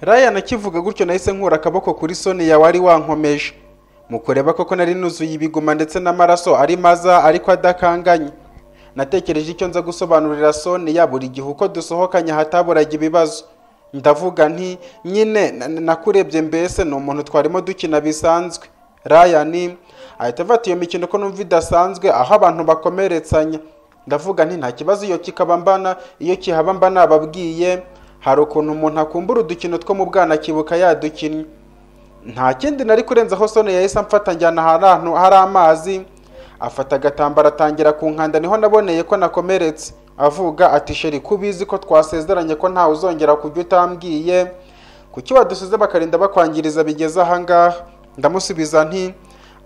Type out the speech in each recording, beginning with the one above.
Ryan akivuga gutyo nahise nkura akaboko kuri Sonia wari wankomeje mu kureba koko nari nuzuye ibiguma ndetse n'amaraso ari maza ariko adakanganye natekereje icyo nza gusobanurira Sonia buri gihe uko dusohokanye hataburaga ibibazo ndavuga nti nyine na- na- nakurebye mbese ni umuntu twarimo dukina bisanzwe Ryan ahita afata iyo mikino ko numva idasanzwe aho abantu bakomeretsanya ndavuga nti nta kibazo iyo kikaba mbana iyo kihaba mba nababwiye hari ukuntu umuntu akumbura udukino two mu bwana akibuka yadukinnye nta kindi nari kurenza aho Sonia yahise amfata njyana ahantu hari amazi afata agatambaro atangira kunkanda niho naboneye ko nakomeretse avuga ati sheri kubizi ko twasezeranye ko ntawe uzongera kujya utambwiye kuki wadusize bakarinda bakwangiriza bigeze ahangaha ndamusubiza nti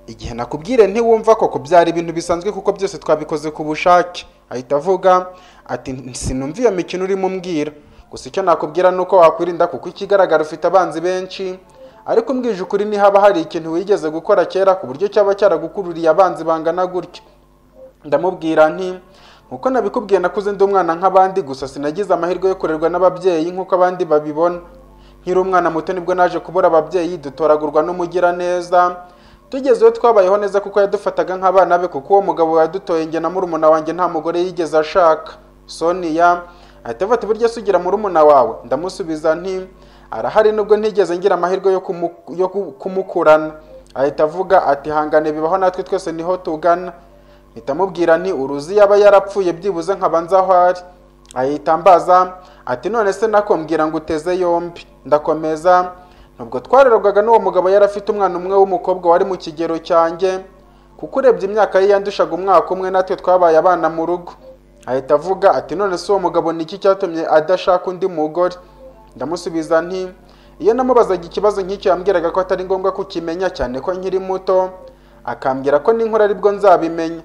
igihe nakubwire ntiwumva koko byari ibintu bisanzwe kuko byose twabikoze ku bushake ahita avuga ati sinumva iyo mikino urimo umbwira gusa icyo nakubwira ni uko wakwirinda kuko ikigaragara ufite abanzi benshi ariko umbwije ukuri ntihaba hari ikintu wigeze gukora kera ku buryo cyaba cyaragukururiye abanzi bangana gutya ndamubwira nti nkuko nabikubwiye nakuze ndi umwana nk'abandi gusa sinagize amahirwe yo kurerwa n'ababyeyi nk'uko abandi babibona nkiri umwana muto nibwo naje kubura ababyeyi dutoragurwa n'umugiraneza tugeze iyo twabayeho neza kuko yadufataga nk'abana be kuko uwo mugabo yadutoye njye na murumuna wanjye nta mugore yigeze ashaka sonia ahita afata uburyo asugira murumuna wawe ndamusubiza nti arahari nubwo ntigeze ngira amahirwe yo kumu- yo ku- kumukurana ahita avuga ati hangane bibaho natwe twese niho tugana mpita mubwira nti uruzi yaba yarapfuye byibuze nkaba nzi aho ari ahita ambaza ati none se nako mbwira ngo uteze yombi ndakomeza nubwo twarerwaga n'uwo mugabo yari afite umwana umwe w'umukobwa wari mu kigero cyanjye kuko urebye imyaka ye yandushaga umwaka umwe natwe twabaye abana mu rugo ahita avuga ati none se uwo mugabo ni iki cyatumye adashaka undi mugore ndamusubiza nti iyo namubazaga ikibazo nk'icyo yambwiraga ko atari ngombwa kukimenya cyane ko nkiri muto akambwira ko n'inkuru aribwo nzabimenya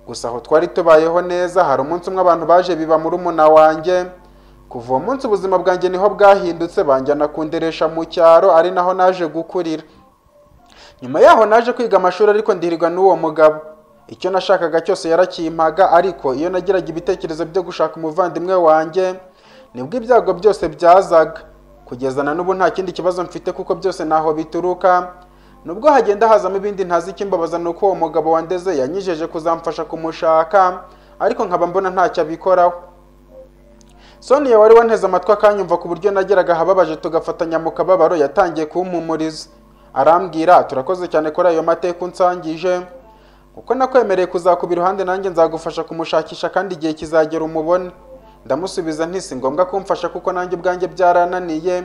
gusa aho twari tubayeho neza hari umunsi umwe abantu baje biba muri umuna wanjye kuva uwo munsi ubuzima bwanjye niho bwahindutse banjyana kunderesha mu cyaro ari naho naje gukurira nyuma yaho naje kwiga amashuri ariko ndirirwa n'uwo mugabo icyo nashakaga cyose yarakimpaga ariko iyo nagiraga ibitekerezo byo gushaka umuvandimwe wanjye nibwo ibyago byose byazaga kugeza na n'ubu nta kindi kibazo mfite kuko byose ntaho bituruka nubwo hagenda hazamo ibindi ntazi ikimbabaza ni uko uwo mugabo wandeze yanyijeje kuzamfasha kumushaka ariko nkaba mbona ntacyo abikoraho Sonia wari wanteze amatwi akanyumva ku buryo nageraga ahababaje tugafatanya mu kababaro yatangiye kumpumuriza arambwira turakoze cyane kuri ayo mateka unsangije kuko nakwemereye kuzakuba iruhande nanjye nzagufasha kumushakisha kandi igihe kizagera umubone ndamusubiza nti si ngombwa kumfasha kuko nanjye ubwanjye byarananiye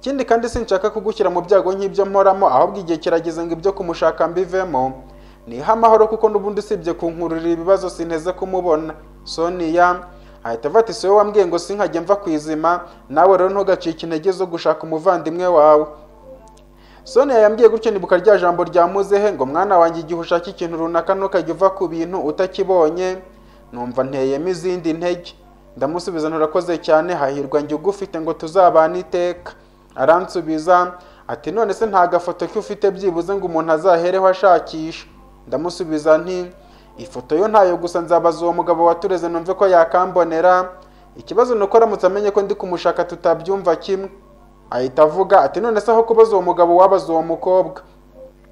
ikindi kandi sinshaka kugushyira mu byago nk'ibyo mporamo ahubwo igihe kirageze ngo ibyo kumushaka mbivemo niha amahoro kuko n'ubundi usibye kunkururira ibibazo sinteze kumubona Sonia ahita avata isi wowe wambwiye ngo sinkajye mva ku izima nawe rero ntugacike intege zo gushaka umuvandimwe wawe sonia yambwiye gutyo nibuka rya jambo ryamuzehe ngo mwana wanjye igihe ushaka ikintu runaka ntukajya uva ku bintu utakibonye numva nteyemo izindi ntege ndamusubiza nturakoze cyane hahirwa njye ugufite ngo tuzabane iteka aransubiza ati none se nta gafoto ke ufite byibuze ngo umuntu azahereho ashakisha ndamusubiza nti ifoto yo ntayo gusa nzabaza uwo mugabo watureze numve ko yakambonera ikibazo ni uko aramutse amenye ko ndi kumushaka tutabyumva kimwe ahita avuga ati none se aho kubaza uwo mugabo wabaza uwo mukobwa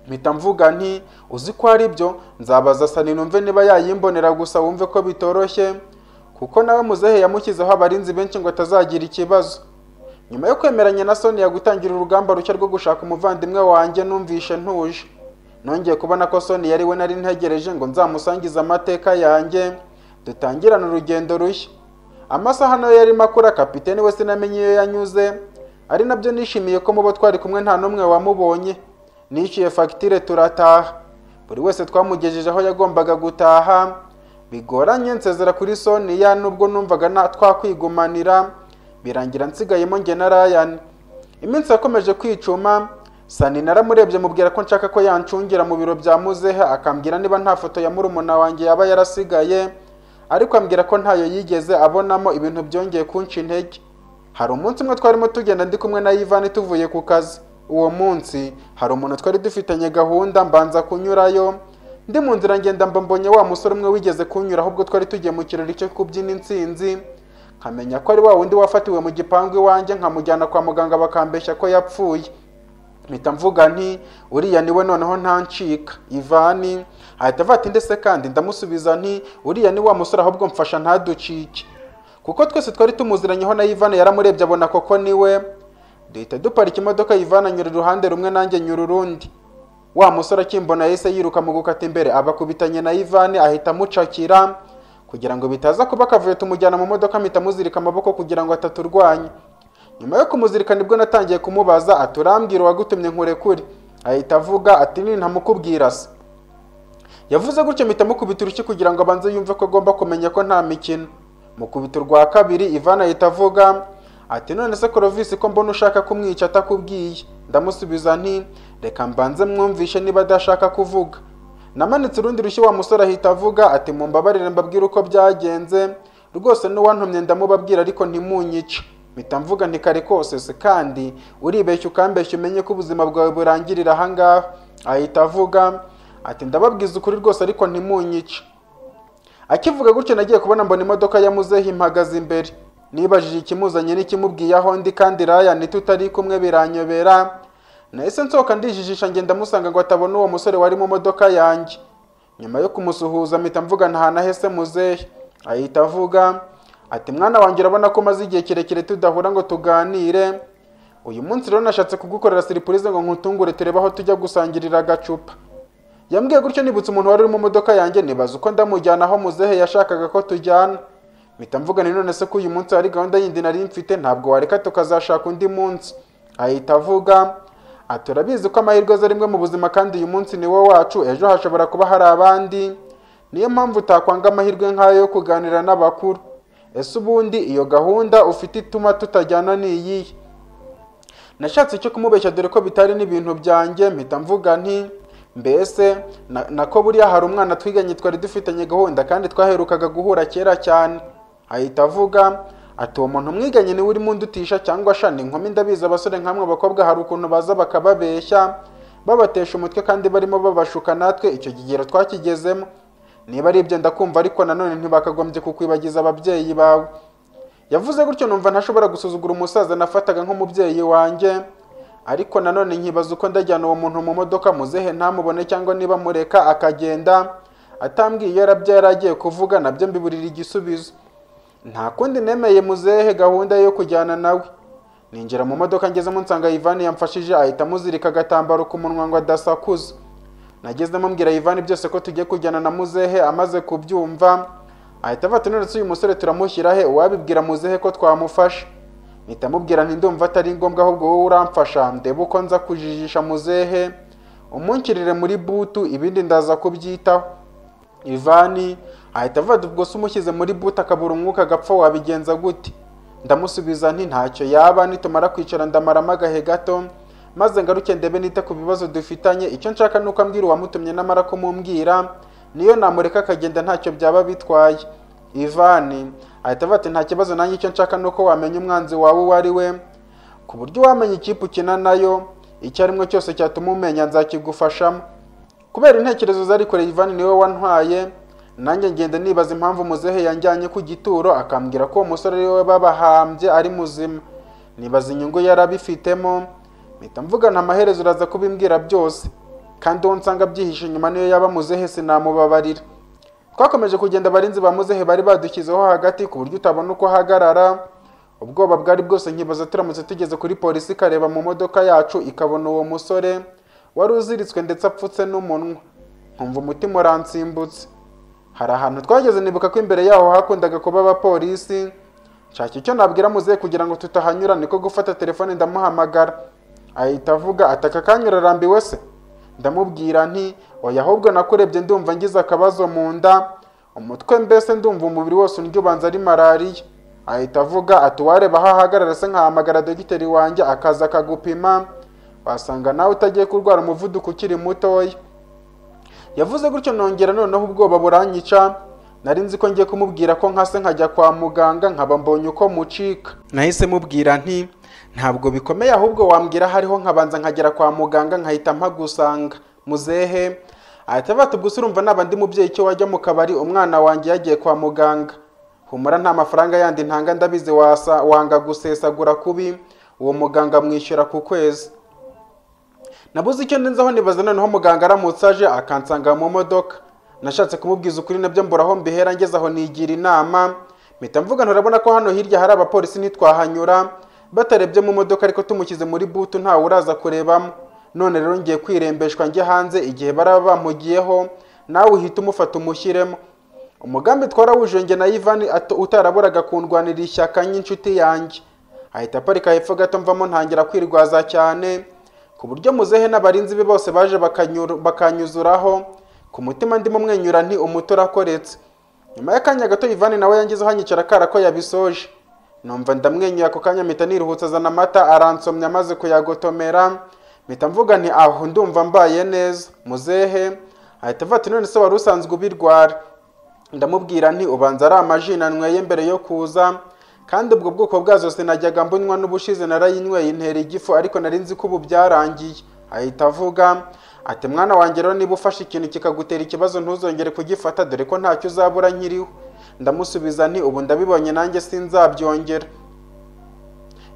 mpita mvuga nti uzi ko ari byo nzabaza sani numve niba yayimbonera gusa wumve ko bitoroshye kuko nawe muzehe yamushyizeho abarinzi benshi ngo atazagira ikibazo nyuma yo kwemeranya na sonia gutangira urugamba rushya rwo gushaka umuvandimwe wanjye numvishe ntuje nongeye kubona ko sonia ari we nari ntegereje ngo nzamusangize amateka yanjye dutangirane urugendo rushya amasaha nayo yarimo akura kapiteni we sinamenye iyo yanyuze ari nabyo nishimiye ko mu bo twari kumwe nta n'umwe wamubonye nishyuye fagitire turataha buri wese twamugejeje aho yagombaga gutaha bigoranye nsezera kuri sonia nubwo numvaga na twakwigumanira birangira nsigayemo njye na Ryan iminsi yakomeje kwicuma Sani naramurebye mubwira ko nshaka ko yancungira mu biro bya muzehe akambwira niba nta foto ya murumuna wanjye yaba yarasigaye ariko ambwira ko ntayo yigeze abonamo ibintu byongeye kunca intege hari umunsi umwe twarimo tugenda ndi kumwe na Ivani tuvuye ku kazi uwo munsi hari umuntu twari dufitanye gahunda mbanza kunyurayo ndi mu nzira ngenda mba mbonye wa musore umwe wigeze kunyura ahubwo twari tugiye mu kirori cyo kubyina intsinzi nkamenya ko ari wa wundi wafatiwe mu gipangu iwanjye nkamujyana kwa muganga bakambeshya ko yapfuye mpita mvuga nti uriya niwe noneho ntancika ivani ahita avata ndetse kandi ndamusubiza nti uriya ni wa musore ahubwo mfasha ntaducike kuko twese twari tumuziranyeho na ivani yaramurebye abona koko niwe duhita duparika imodoka ivani anyura iruhande rumwe nanjye nyura urundi wa musore akimbona yahise yiruka mu gukata imbere abakubitanye na ivani ahita amucakira kugira ngo bitaza kuba akavuyo tumujyana mu modoka mpita muzirika amaboko kugira ngo ataturwanya nyuma yo kumuzirika nibwo natangiye kumubaza aturambwira uwagutumye nkurekure ahita avuga ati nini ntamukubwira se yavuze gutyo mpita mukubita urushyi kugira ngo abanze yumve ko agomba kumenya ko nta mikino mukubita urwa kabiri ivana ahita avuga ati none se korovisi ko mbona ushaka kumwica atakubwiye ndamusubiza nti reka mbanze mwumvishe niba adashaka kuvuga namanitse urundi rushyi wa musore ahita avuga ati mumbabarire mbabwire uko byagenze rwose n'uwantumye ndamubabwira ariko ntimunyice mpita mvuga nti kare kose se kandi uribeshya ukambeshya umenye ko ubuzima bwawe burangirira ahangaha ahita avuga ati ndababwiza ukuri rwose ariko ntimunyice akivuga gutyo nagiye kubona mbona imodoka yamuzeho impagaze imbere nibajije ikimuzanye n'ikimubwiye aho ndi kandi raya tutari kumwe biranyobera nahise nsohoka ndijijisha ngenda musanga ngo atabona uwo musore wari mu modoka yanjye nyuma yo kumusuhuza mpita mvuga ntahanahese muzehe ahita avuga ati mwana wanjye urabona ko umaze igihe kirekire tudahura ngo tuganire uyu munsi rero nashatse kugukorera siripurize ngo nkutungure turebe aho tujya gusangirira agacupa yambwiye gutyo nibutse umuntu wari uri mu modoka yanjye nibaza uko ndamujyana aho muzehe yashakaga ko tujyana mpita mvugana none se ko uyu munsi hari gahunda yindi nari mfite ntabwo wareka tukazashaka undi munsi ahita avuga ati urabizi ko amahirwe aza rimwe mu buzima kandi uyu munsi ni wo wacu ejo hashobora kuba hari abandi niyo mpamvu utakwanga amahirwe nk'ayo yo kuganira n'abakuru ese ubundi iyo gahunda ufite ituma tutajyana ni iyihe nashatse icyo kumubeshya dore ko bitari n'ibintu byanjye mpita mvuga nti mbese nako buriya hari umwana twiganye twari dufitanye gahunda kandi twaherukaga guhura kera cyane ahita avuga ati uwo muntu mwiganye niwe urimo undutisha cyangwa shani inkumi ndabizi abasore nk'amwe abakobwa hari ukuntu baza bakababeshya babatesha umutwe kandi barimo babashuka natwe icyo kigero twakigezemo niba ari ibyo ndakumva ariko nanone ntibakagombye kukwibagiza ababyeyi bawe yavuze gutyo numva ntashobora gusuzugura umusaza nafataga nk'umubyeyi wanjye ariko nanone nkibaza uko ndajyana uwo muntu mu modoka muzehe ntamubone cyangwa niba mureka akagenda atambwiye iyo arabya yari agiye kuvuga nabyo mbiburira igisubizo nta kundi nemeye muzehe gahunda yo kujyana nawe ninjira mu modoka ngezemo nsanga ivani yamfashije ahita amuzirika agatambaro ku munwa ngo adasakuza nagezemo mbwira ivani byose ko tugiye kujyana na muzehe amaze kubyumva ahita avata none uyu musore turamushyira he uwabibwira muzehe ko twamufasha mpita amubwira ndumva atari ngombwa ahubwo wowe uramfasha ndebe uko nza kujijisha muzehe umunkirire muri butu ibindi ndaza kubyitaho ivani ahita avuga ubwo se umushyize muri buta akabura umwuka agapfa wabigenza gute ndamusubiza nti ntacyo yaba nitumara kwicara ndamaramo agahe gato maze ngaruke ndebe nita ku bibazo dufitanye icyo nshaka ni uko ambwira uwamutumye namara kumumbwira niyo namureka akagenda ntacyo byaba bitwaye ivani ahita avuga ati nta kibazo nanjye icyo nshaka ni uko wamenya umwanzi wawe uwo ari we ku buryo wamenya ikipe ukina nayo icyo arimwe cyose cyatuma umenya nzakigufashamo kubera intekerezo zari kure ivani niwe wantwaye nanjye ngenda nibaza impamvu muzehe yanjyanye ku gituro akambwira ko uwo musore ariwe babahambye ari muzima nibaza inyungu yarabifitemo mpita mvugana amaherezo uraza kubimbwira byose kandi uwo nsanga abyihishe inyuma niyo yaba muzehe sinamubabarira twakomeje kugenda abarinzi ba muzehe bari badushyizeho hagati ku buryo utabona uko ahagarara ubwoba bwari bwose nkibaza turamutse tugeze kuri polisi ikareba mu modoka yacu ikabona uwo musore wari uziritswe ndetse apfutse n'umunwa nkumva umutima uransimbutse hari ahantu twageze nibuka ko imbere yaho hakundaga kuba abapolisi nshaka icyo nabwira muzehe kugira ngo tutahanyura niko gufata telefone ndamuhamagara ahita avuga ataka kanyura arambiwe se ndamubwira nti oya ahubwo nakurebye ndumva ngize akabazo mu nda umutwe mbese ndumva umubiri wose undya ubanza ari malariya ahita avuga ati uwareba aho ahagarara se nkahamagara dogiteri wanjye akaza akagupima wasanga nawe utagiye kurwara umuvuduko ukiri mutoya yavuze gutyo nongera noneho ubwoba buranyica nari nzi ko ngiye kumubwira ko nkase nkajya kwa muganga nkaba mbonye uko mucika nahise mubwira nti ntabwo bikomeye ahubwo wambwira hariho nkabanza nkagera kwa muganga nkahita mpagusanga muzehe ahita abata ubwo urumva naba ndi mubyeyi icyo wajya mu kabari umwana wanjye yagiye kwa muganga humura nta mafaranga yandi ntanga ndabizi wasa wanga gusesagura kubi uwo muganga amwishyura ku kwezi nabuze icyo ndenzaho nibaza noneho muganga aramutse aje akansanga mu modoka nashatse kumubwiza ukuri nabyo mburaho mbihera ngeze aho nigira inama mpita mvuga nturabona ko hano hirya hari abapolisi ntitwahanyura batarebye mu modoka ariko tumushyize muri butu ntawe uraza kurebamo none rero ngiye kwirembeshwa njye hanze igihe baraba bamugiyeho nawe uhita umufata umushyiremo umugambi twarawuje njye na Ivan ato- utaraburaga kundwanira ishyaka nk'inshuti yanjye ahita aparika hepfo gato mvamo ntangira kwirwaza cyane ku buryo muzehe n'abarinzi be bose baje bakanyuru- bakanyuzuraho ku mutima ndimo mwenyura nti umuto urakoretse nyuma y'akanya gato Ivan nawe yangizeho anyicara akara ko yabisoje numva ndamwenyura ako kanya mpita niruhutsa azana amata aransomya amaze kuyagotomera mpita mvuga nti aho ndumva mbaye neza muzehe ahita avuga ati none se wari usanzwe ubirwara ndamubwira nti ubanza ari amaji nanyweye mbere yo kuza kandi ubwo bwoko bwazo sinajyaga mbunywa n'ubushize narayinyweye intera igifu ariko nari nzi ko ubu byarangiye ahita avuga ati mwana wanjye rero niba ufashe ikintu kikagutera ikibazo ntuzongere kugifata dore ko ntacyo uzabura nkiriho ndamusubiza nti ubu ndabibonye nanjye sinzabyongera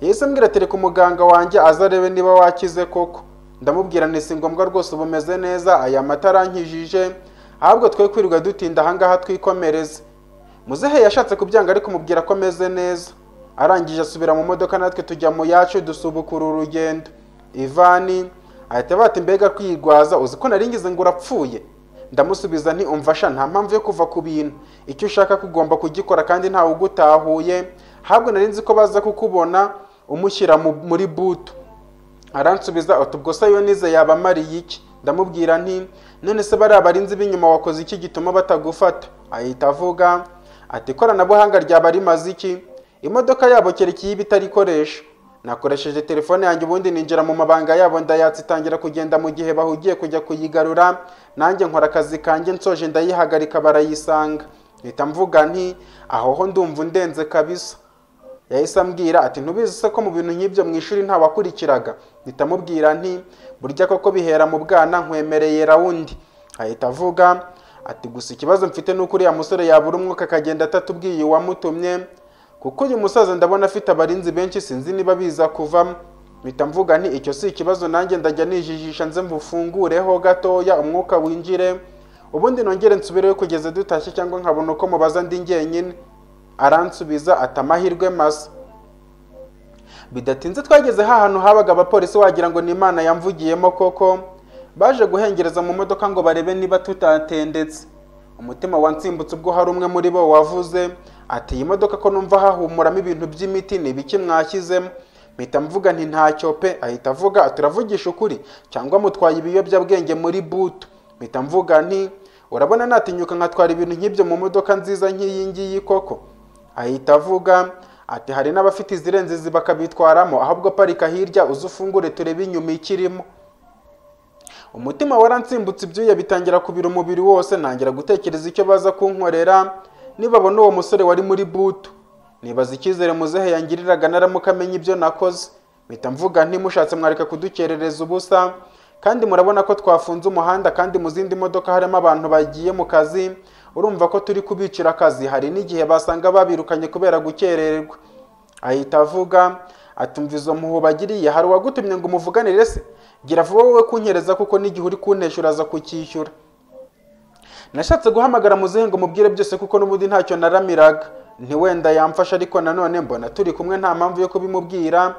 yahise ambwira ati reka umuganga wanjye aza arebe niba wakize koko ndamubwira nti si ngombwa rwose uba umeze neza aya mata arankijije ahubwo twe kwirirwa dutinda ahangaha twikomereze muzehe yashatse kubyanga ariko mubwira ko ameze neza arangije asubira mu modoka natwe tujya mu yacu dusubukura urugendo ivani ahita bati mbega kwirwaza uzi ko nari ngize ngo urapfuye ndamusubiza nti umva sha nta mpamvu yo kuva ku bintu icyo ushaka kugomba kugikora kandi ntawe ugutahuye ahubwo nari nzi ko baza kukubona umushyira mu- muri butu aransubiza ati ubwo se yonize yabamariye iki ndamubwira nti none se bariya barinzi b'inyuma wakoze iki gituma batagufata ahita avuga ati ikoranabuhanga ryaba rimaze iki imodoka yabo kerekeye iba itarikoresha nakoresheje telefone yanjye ubundi ninjira mu mabanga yabo ndayatsa itangira kugenda mu gihe bahugiye kujya kuyigarura nanjye nkora akazi kanjye nsoje ndayihagarika barayisanga mpita mvuga nti aho ho ndumva undenze kabisa yahise ambwira ati ntubizi se ko mu bintu nk'ibyo mu ishuri nta wakurikiraga mpita amubwira nti burya koko bihera mu bwana nkwemereye rawundi ahita avuga ati gusa ikibazo mfite ni uko uriya musore yabura umwuka akagenda atatubwiye uwamutumye kuko uyu musaza ndabona afite abarinzi benshi sinzi niba biza kuvamo mpita mvuga nti icyo si ikibazo nanjye ndajya nijijisha nze mbufungureho gatoya umwuka winjire ubundi nongere nsubireyo kugeza dutashye cyangwa nkabona uko mubaza ndi njyenyine aransubiza ati amahirwe masa bidatinze twageze hahantu habaga abapolisi wagira ngo ni imana yamvugiyemo koko baje guhengereza mu modoka ngo barebe niba tutatendetse umutima wansimbutse ubwo hari umwe muri bo wavuze ati iyi modoka ko numva hahumuramo ibintu by'imiti ni ibiki mwashyizemo mpita mvuga nti ntacyo pe ahita avuga ati uravugisha ukuri cyangwa mutwaye ibiyobyabwenge muri butu mpita mvuga nti urabona natinyuka nkatwara ibintu nk'ibyo mu modoka nziza nk'iyi ngiyi koko ahita avuga ati hari n'abafite izirenze izi bakabitwaramo ahubwo parika hirya uze ufungure turebe inyuma ikirimo umutima waransimbutse ibyuya bitangira kubira umubiri wose ntangira gutekereza icyo baza kunkorera nibabona uwo musore wari muri butu nibaza icyizere muzehe yangiriraga naramuka amenya ibyo nakoze mpita mvuga ntimushatse mwareka kudukerereza ubusa kandi murabona ko twafunze umuhanda kandi mu zindi modoka harimo abantu bagiye mu kazi urumva ko turi kubicira akazi hari n'igihe basanga babirukanye kubera gukererwa ahita avuga atumva izo mpuhu bagiriye hari uwagutumye ngo umuvuganire se gira vuba wowe kunyereza kuko n'igihe uri kuntesha uraza kucyishyura nashatse guhamagara muzehe ngo mubwire byose kuko n'ubundi ntacyo naramiraga ntiwenda yamfasha ariko nanone mbona turi kumwe nta mpamvu yo kubimubwira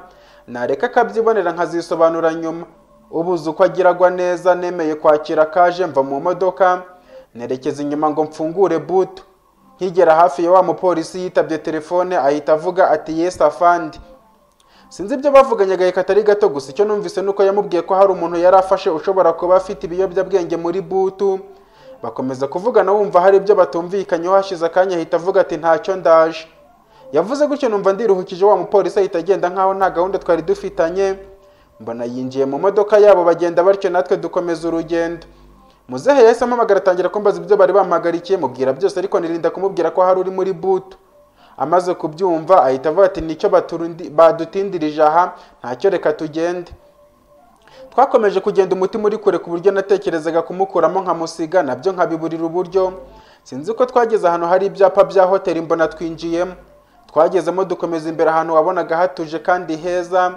nareka akabyibonera nkazisobanura nyuma ubuze uko agiragwa neza nemeye kwakira kaje mva mu modoka nerekeza inyuma ngo mfungure butu nkigera hafi ya wa mupolisi yitabye telefone ahita avuga ati yesi afandi sinzi ibyo bavuganye agahe katari gato gusa icyo numvise ni uko yamubwiye ko hari umuntu yari afashe ushobora kuba afite ibiyobyabwenge muri butu bakomeza kuvugana wumva hari ibyo batumvikanyeho hashize akanya ahita avuga ati ntacyo ndaje yavuze gutyo numva ndiruhukije wa mupolisi ahita agenda nkaho nta gahunda twari dufitanye mbona yinjiye mu modoka yabo bagenda batyo natwe dukomeza urugendo muzehe yahise ampamagara atangira kumbaza ibyo bari bampagarikiye mubwira byose ariko nirinda kumubwira ko hari uri muri butu amaze kubyumva ahita avuga ati nicyo baturundi- badutindirije aha ntacyo reka tugende twakomeje kugenda umutima uri kure ku buryo natekerezaga kumukuramo nkamusiga nabyo nkabiburira uburyo sinzi uko twageze ahantu hari ibyapa bya hoteli mbona twinjiyemo twagezemo dukomeza imbere ahantu wabonaga hatuje kandi heza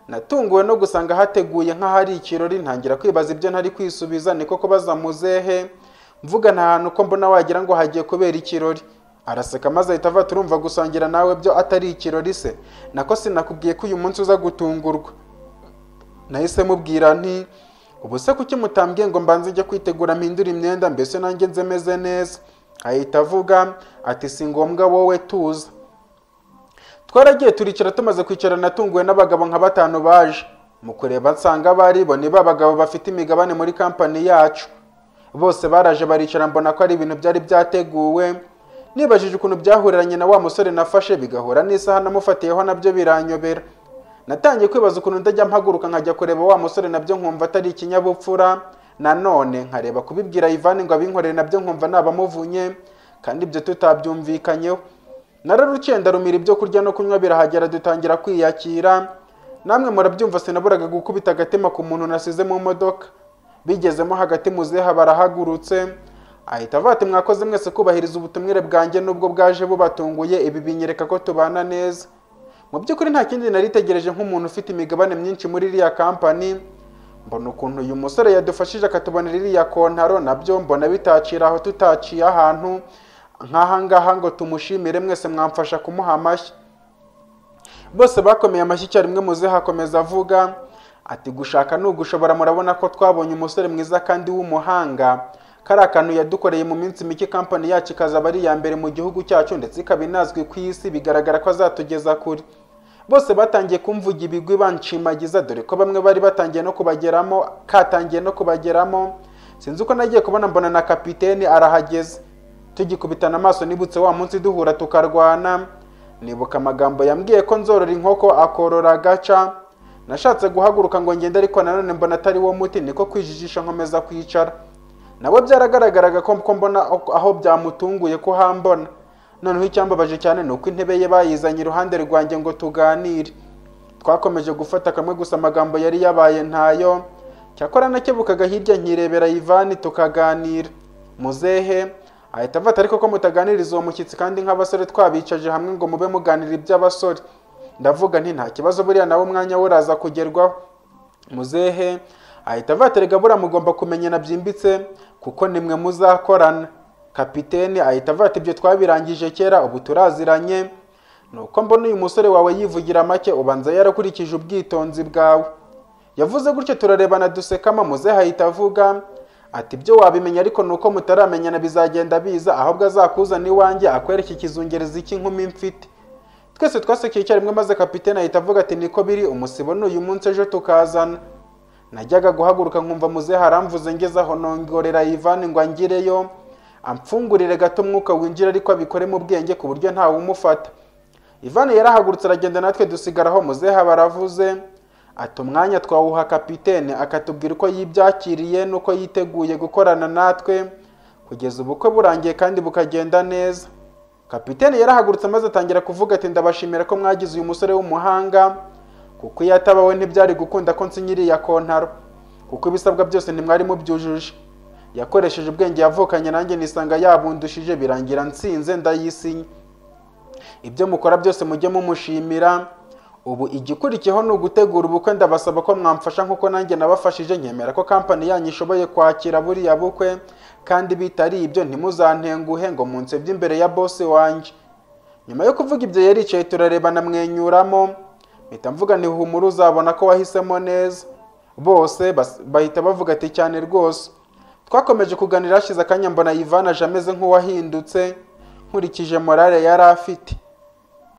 natunguwe no gusanga hateguye nk'ahari ikirori ntangira kwibaza ibyo ntari kwisubiza niko kubaza muzehe mvuga nta hantu ko mbona wagira ngo hagiye kubera ikirori araseka maze ahita ava turumva gusangira nawe byo atari ikirori se nako sinakubwiye ko uyu munsi uza gutungurwa nahise mubwira nti ubu se kuki mutambwiye ngo mbanze njye kwitegura mpindura imyenda mbese nanjye nze meze neza ahita avuga ati si ngombwa wowe tuza twaragiye turicara tumaze kwicara natunguwe n'abagabo nka batanu baje mu kureba nsanga bari bo ni ba bagabo bafite imigabane muri kampani yacu bose baraje baricara mbona ko ari ibintu byari byateguwe nibajije ukuntu byahuriranye na wa musore nafashe bigahura n'isaha namufatiyeho nabyo biranyobera natangiye kwibaza ukuntu ndajya mpaguruka nkajya kureba wa musore nabyo nkumva atari ikinyabupfura nanone nkareba kubibwira Ivan ngo abinkorere nabyo nkumva nabamuvunye kandi ibyo tutabyumvikanyeho nararukiye ndarumira ibyo kurya no kunywa birahagera dutangira kwiyakira namwe murabyumva sinaburaga gukubita agatima ku muntu nasize mu modoka bigezemo hagati muzeha barahagurutse ahita avuga ati mwakoze mwese kubahiriza ubutumire bwanjye n'ubwo bwaje bubatunguye ibi binyereka ko tubana neza mu by'ukuri nta kindi naritegereje nk'umuntu ufite imigabane myinshi muri iriya kampani mbona ukuntu uyu musore yadufashije akatubonera iriya kontaro nabyo mbona bitacira aho tutaciye ahantu nk'aha ngaha ngo tumushimire mwese mwamfasha kumuha amashyi bose bakomeye amashyi icyarimwe muze hakomeza avuga ati gushaka ni ugushobora murabona ko twabonye umusore mwiza kandi w'umuhanga kari akantu yadukoreye mu minsi mike kampani yacu ikazaba ari iya mbere mu gihugu cyacu ndetse ikaba inazwi ku isi bigaragara ko azatugeza kure bose batangiye kumvuga ibigwi banshimagiza dore ko bamwe bari batangiye no kubageramo katangiye no kubageramo sinzi uko nagiye kubona mbona na kapiteni arahageze tugikubitana amaso nibutse wa munsi duhura tukarwana nibuka amagambo yambwiye ko nzorora inkoko akorora agaca nashatse guhaguruka ngo ngende ariko nanone mbona atari wo muti niko kwijijisha nkomeza kwicara nawe byaragaragaraga ko ko mbona aho byamutunguye ko hambona noneho icyambabaje cyane ni uko intebe ye bayizanye iruhande rwanjye ngo tuganire twakomeje gufata kamwe gusa amagambo yari yabaye ntayo cyakora nakebukaga hirya nkirebera Ivani tukaganira muzehe ahita avata ariko ko mutaganiriza uwo mushyitsi kandi nk'abasore twabicaje hamwe ngo mube muganira iby'abasore ndavuga nti nta kibazo buriya nawe umwanya we uraza kugerwaho muzehe ahita avata rega buriya mugomba kumenyana byimbitse kuko nimwe muzakorana kapiteni ahita avata ibyo twabirangije kera ubu turaziranye ni uko mbona uyu musore wawe yivugira make ubanza yarakurikije ubwitonzi bwawe yavuze gutyo turarebana dusekama muzehe ahita avuga ati ibyo wabimenya ariko ni uko mutaramenyana bizagenda biza ahubwo azakuzana iwanjye akwereka ikizungerezi cy'inkumi mfite twese twasekeye icyarimwe maze kapitene ahita avuga ati niko biri umusibo ni uyu munsi ejo tukazana najyaga guhaguruka nkumva muzehe haramvuze ngeze aho nongorera ivani ngo angireyo amfungurire gato umwuka winjira ariko abikore mu bwenge ku buryo ntawe umufata ivani yarahagurutse aragenda natwe dusigaraho muzehe baravuze ati umwanya twawuha kapitene akatubwira uko yibyakiriye n'uko yiteguye gukorana natwe kugeza ubukwe burangiye kandi bukagenda neza kapitene yarahagurutse maze atangira kuvuga ati ndabashimira ko mwagize uyu musore w'umuhanga kuko iyo atabawe ntibyari gukunda ko nsinyiriya kontaro kuko ibisabwa byose ntimwari mubyujuje yakoresheje ubwenge yavukanye nanjye nisanga yabundushije birangira nsinze ndayisinya ibyo mukora byose mujye mumushimira ubu igikurikiyeho ni ugutegura ubukwe ndabasaba ko mwamfasha nkuko nanjye nabafashije nkemera ko kampani yanyu ishoboye kwakira buriya bukwe kandi bitari ibyo ntimuzantenguhe ngo munsebye imbere ya bose wanjye nyuma yo kuvuga ibyo yaricaye turarebana mwenyuramo mpita mvuga nti humura uzabona ko wahisemo neza bose bahita bavuga ati cyane rwose twakomeje kuganira hashize akanya mbona yivanaje ameze nk'uwahindutse nkurikije morale yari afite